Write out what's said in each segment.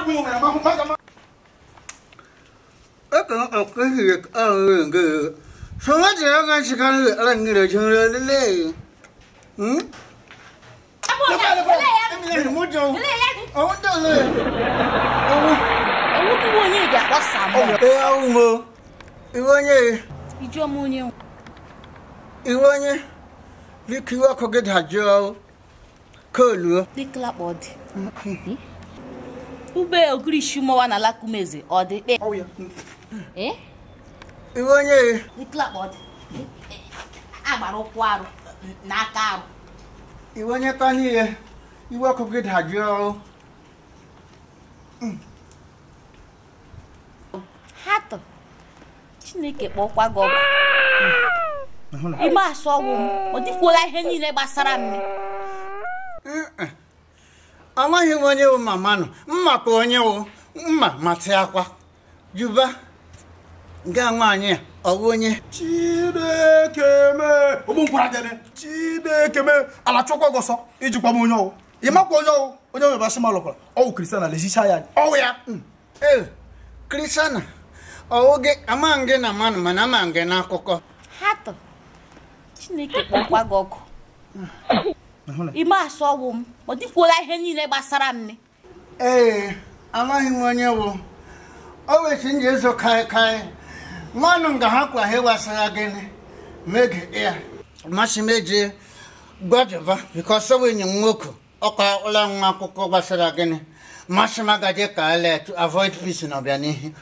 aka akahiri ahụrụ nke so nwata ya ga shi kan ala ngire chin lele hmm mo jọ ọwọ dọ le ọwọ ewu kí wọ́n onye ga-akpọsa m ẹ ahụ mo iwe onye ijụọ m onye iwe onye biko iwe ọkụ gị dajụọ koluo dịkla kpọ dị ube ogirishi mọwa na lakumeze ọ dị kpe Eh? iwe onye dịkla kpọ dị agbara ụkwụ arụ na aka arụ iwe onye ka n'ihe iwe ọkụ gị dajụọ ha tọ chineke kpọkwa gị ọgụ ime asụ ọgwụ m ọ dịkwuola ihe niile gbasara m amaghị m onye wụ mama nọ mma ka onye wụ mma matị akwa juba nga nwaanyị a ọwụ onye chineke mee ogbu nkwara dene chineke mee ala chụkwa gị ọsọ ijikwa m onye ọwụ ị makwa onye ọwụ onye nwere basị malụkwara ọwụ kristian ala ezicha ya ọwụ ya ee krisana ọwụ gị amaghị gị na mmanụ mana ama gị n'akụkọ ha tọ chineke kpọkwa gị ọgụ ime asụ ọgwụ m ọ dịkwuola ihe niile gbasara m ee amaghị m onye wụ o wesi nji ezo kaị kaị mmanụ nga ha kwa ha gbasara gịnị mege ya masị m eji gbadaba bikọs ọ enyi m nwoke ọka ụlọ nwa akwụkwọ gbasara gịnị masị m agaje ka ala to avoid peace na ọbịanihu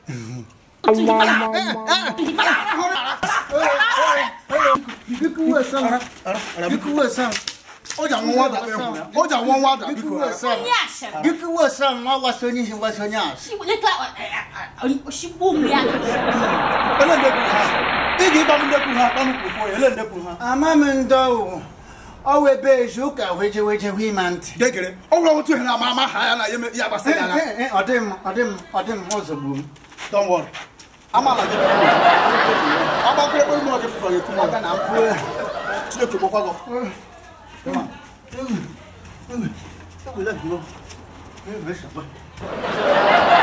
o ji anwụ nwada ekwu ya o ji anwụ nwada biko onye asịrị Dịka uwe ọsọ m ọgbasa onye isi mgbasa onye asị oshigbu m ya ele ndekwu ha ị ga ịgba m ndekwu ha kpanụ kwukwo ya ele ndekwu ha ama m ndị ọwụ ọwụ ebe ezu ụka weje weje hụ ịma ntị gegere ọ gwara otu ihe na ama ama ha ya na ya ya gbasara ya na Eh, eh, ọ dị m ọ dị m ọ dị m ozugbo m don't worry amala gị agbakọ ekpere m ọjị fụfara ekwu Aga na mkpu ya. chineke gbakwa gị Ewele nnọọ. Ewele nsogbu.